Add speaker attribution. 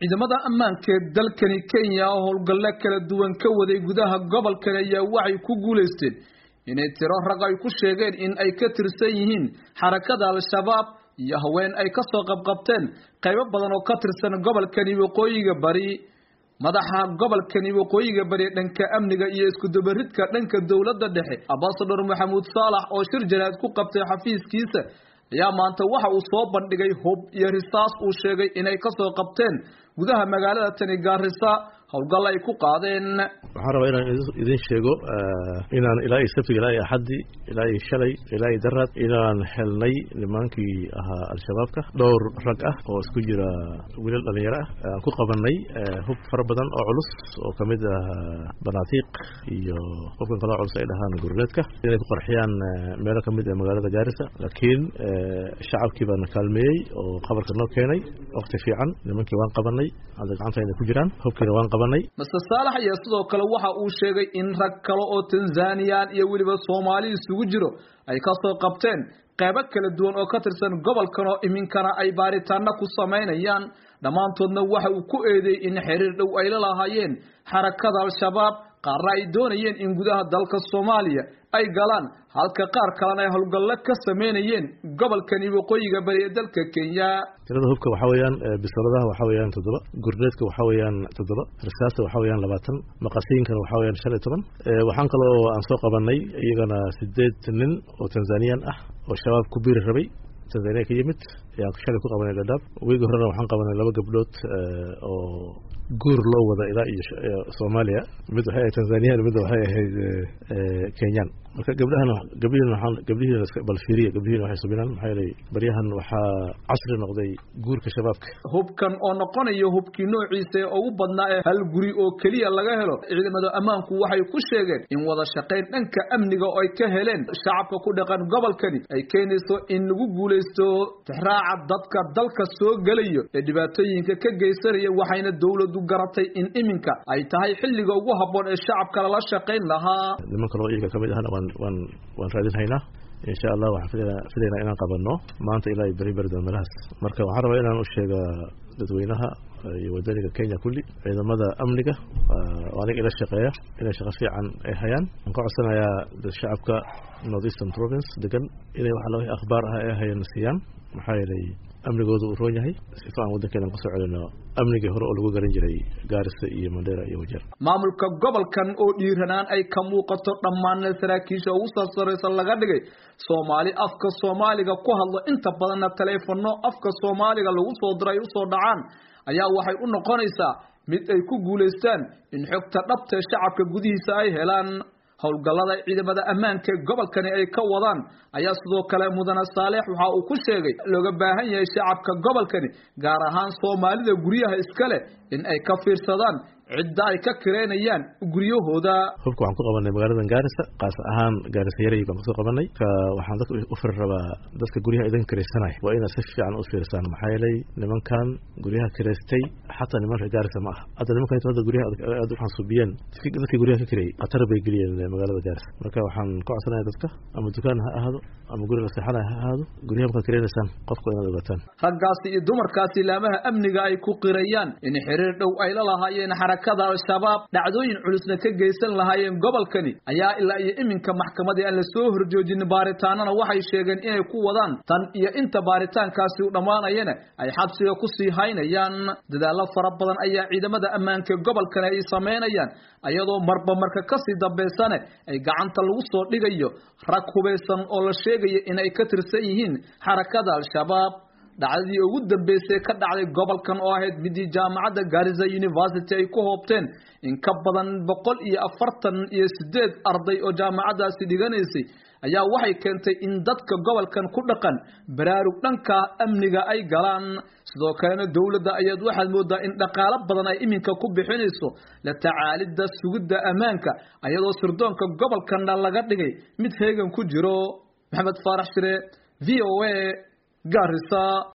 Speaker 1: ciidamada ammaanka ee dalkani kenya oo howlgallo kala duwan ka waday gudaha gobolkani ayaa waxay ku guulaysteen inay tiro rag ay ku sheegeen in ay ka tirsan yihiin xarakada al-shabaab iyo haween ay kasoo qabqabteen qaybo badan oo ka tirsan gobolkani waqooyiga bari madaxa gobolkani waqooyiga bari dhanka amniga iyo iskudubaridka dhanka dowladda dhexe ambasador maxamuud saalax oo shir jaraad ku qabtay xafiiskiisa ayaa maanta waxa uu soo bandhigay hub iyo risaas uu sheegay inay kasoo qabteen gudaha magaalada tani gaarisa howlgal ay ku qaadeen
Speaker 2: waxaan rabaa inaan idin sheego inaan ilaa iyo sabtiga ilaa iyo axaddii ilaa iyo shalay ilaa iyo daraad inaan helnay nimaankii ahaa al-shabaabka dhowr rag ah oo isku jira wiilal dhalinyaro ah aan ku qabanay hub fara badan oo culus oo kamid ah banaatiiq iyo hubkan kaloo culus ay dhahaan gurleedka inay ku qarxiyaan meelo kamid ah magaalada gaarisa laakiin shacabkii baana kaalmeeyey oo qabarka noo keenay wakti fiican nimankii waan qabanay hadda gacantayna ku jiraan hubkiina waan qabanay
Speaker 1: master saalax ayaa sidoo kale waxa uu sheegay in rag kale oo tanzaniyan iyo weliba soomaali isugu jiro ay kasoo qabteen qeybo kala duwan oo ka tirsan gobolkan oo iminkana ay baaritaano ku samaynayaan dhammaantoodna waxa uu ku eedeeyey in xiriir dhow ay la lahaayeen xarakada al-shabaab qaarna ay doonayeen in gudaha dalka soomaaliya ay galaan halka qaar kalena ay howlgallo ka sameynayeen gobolkani waqooyiga bari ee dalka kenya
Speaker 2: tirada hubka waxaa weeyaan bisoladaha waxaa weeyaan toddoba gurneedka waxaa weeyaan toddoba risaasta waxaa weeyaan labaatan maqasiinkana waxaa weeyaan shan iyo toban waxaan kaloo aan soo qabanay iyagana sideed nin oo tanzaniyan ah oo shabaab ku biiri rabay tanzaniya ka yimid ayaan shalay ku qabanay dhadhaab weegi horena waxaan qabanay laba gabdhood oo guur loo wada ilaa iyo soomaaliya mid waxay ahayd tanzaniyan midna waxay ahayd kenyan marka gabdhahan gabdhihiin waxaan gabdhihiin bal fiiriya gabdhihiin waxay subinaan maxaa yeelay baryahan waxaa casri noqday guurka shabaabka
Speaker 1: hubkan oo noqonayo hubkii noociisa ee ugu badnaa ee hal guri oo keliya laga helo ciidamada ammaanku waxay ku sheegeen in wada shaqayn dhanka amniga oo ay ka heleen shacabka ku dhaqan gobolkani ay keenayso in lagu guulaysto tixraaca dadka dalka soo gelayo ee dhibaatooyinka ka geysanaya waxayna dowladu garatay in iminka ay tahay xilliga ugu habboon ee shacabka lala shaqayn lahaa
Speaker 2: niman kaloo iyaga kamid ahna waan waan waan raadin haynaa insha allah waxaan filaynaa filaynaa inaan qabanno maanta ilaa iyo beri beri meelahaas marka waxaan rabaa inaan u sheega dadweynaha iyo wadaniga kenya kulli ciidamada amniga oo aniga ila shaqeeya inay shaqo fiican ay hayaan waxaan ka codsanayaa shacabka north eastern province degan inay waxa laga akhbaar ah ay hayaan siiyaan maxaa yeelay amnigooda uu roon yahay sifa aan waddankeena kasoo celino amnigii hore oo lagu garan jiray gaarisa iyo mandheera iyo wajeer
Speaker 1: maamulka gobolkan oo dhiiranaan ay ka muuqato dhammaanna saraakiisha ugu sarsaraysa laga dhigay soomaali afka soomaaliga ku hadlo inta badanna taleefano afka soomaaliga lagu soo diro ay usoo dhacaan ayaa waxay u noqonaysaa mid ay ku guulaystaan in xogta dhabtae shacabka gudihiisa ay helaan howlgallada ciidamada ammaanka ee gobolkani ay ka wadaan ayaa sidoo kale mudane saaleex waxa uu ku sheegay looga baahan yahay shacabka gobolkani gaar ahaan soomaalida guryaha iska leh in ay ka fiirsadaan cidda ay ka kireynayaan guryahooda
Speaker 2: hubka waxaan ku qabanay magaaladan gaarisa kaas ahaan gaarisa yaray baan kasoo qabanay ka waxaan dadka u firi rabaa dadka guryaha idin kiraysanaya waa inaad si fiican u fiirsaan maxaa yeelay nimankan guryaha kiraystay xataa niman reer gaarisa ma aha hadda nimankan inta hadda guryaha aad u xansuubiyeen dadkii guryaha ka kirayay khatar bay geliyeen magaalada gaarisa marka waxaan ka codsanaya dadka ama dukaan ha ahaado ama guri la seexanaya ha ahaado guryaha markaad kiraynaysaan qofka inaad ogaataan
Speaker 1: raggaasi iyo dumarkaasi laamaha amniga ay ku qirayaan in xiriir dhow ay la lahaayeen xarakada al-shabaab dhacdooyin culusna ka geysan lahaayeen gobolkani ayaa ilaa iyo iminka maxkamadii aan lasoo horjoojin baaritaanana waxay sheegeen inay ku wadaan tan iyo inta baaritaankaasi u dhammaanayana ay xabsiga kusii haynayaan dadaallo fara badan ayaa ciidamada ammaanka gobolkani ay samaynayaan ayadoo marba marka kasii dambaysane ay gacanta lagu soo dhigayo rag hubaysan oo la sheegaya inay ka tirsan yihiin xarakada al-shabaab dhacdadii ugu dambeysay ka dhacday gobolkan oo ahayd midii jaamacadda garisa university ay ku hoobteen in ka badan boqol iyo afartan iyo sideed arday oo jaamacaddaasi dhiganaysay ayaa waxay keentay in dadka gobolkan ku dhaqan baraarug dhanka amniga ay galaan sidoo kalena dowladda ayaad waxaad moodaa in dhaqaalo badan ay iminka ku bixinayso la tacaalidda sugidda ammaanka ayadoo sirdoonka gobolkanna laga dhigay mid heegan ku jiro maxamed faarax shire v o a garisa